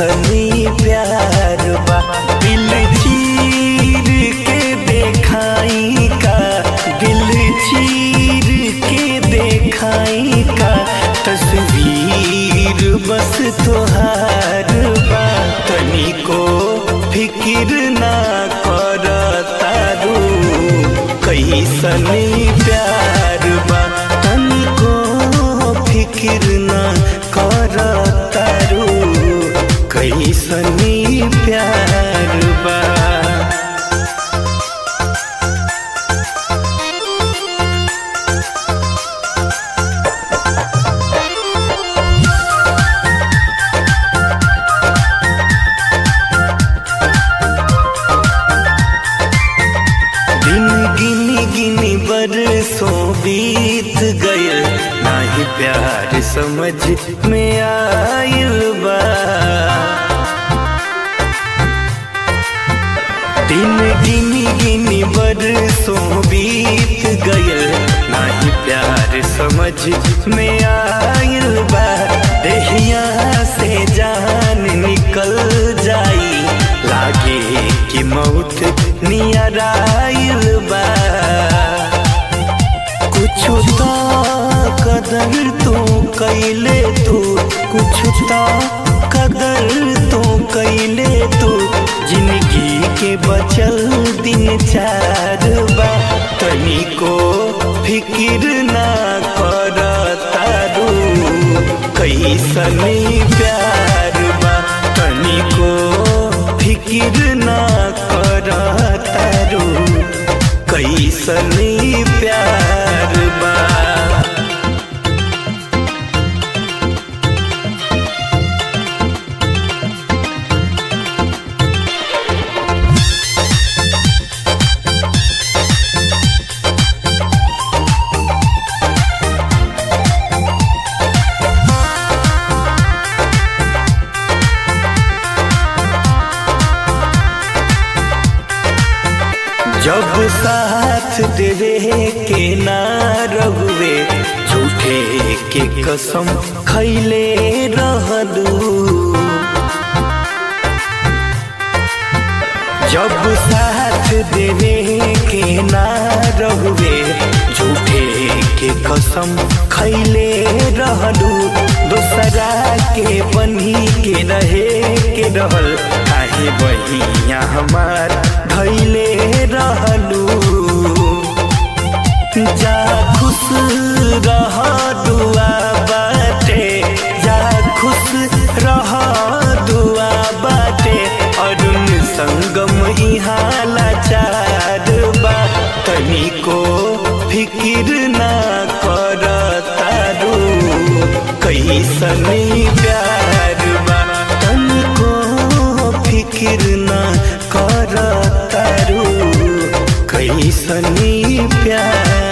कैसनी प्यार बा दिल चीर के देखाई का दिल चीर के देखाई का तस्वीर बस तोहार बा तनिको फिकिर ना कर तारू कैसनी प्यार बा तनिको फिकिर ना कर तारू कैसनी प्यार बा दिन गिनी गिनी बरसों बीत गए नाही प्यार समझ में आयल बा दिन गिनी गिनी बरसों बीत गए नाही प्यार समझ में आयल बा देहिया से जान निकल जाई लागे कि मौत नियर आइल बा कुछ तो कदर तो कैले तू कुछ तो कदर तो कैले तू जिंदगी के बचल दिन चार बा तनिको फिकिर ना कर तारू कैसनी प्यार बा तनिको फिकिर ना कर तारू कैसनी प्यार बा जब साथ देवे के ना रहुए झूठे के कसम खैले रहलू जब साथ देवे के ना रहुए झूठे के कसम खैले रहलू दोसरा के बनी के रहे के रहल काहे बहिया हमार धैले रहलू जा खुश रह दुआ बाटे जा खुश रह दुआ बाटे अरुण संगम इहाँ लाचार बा तनिको फिकिर ना कर तारू कैसनी प्यार बा तनिको फिकिर ना कर तारू कैसनी प्यार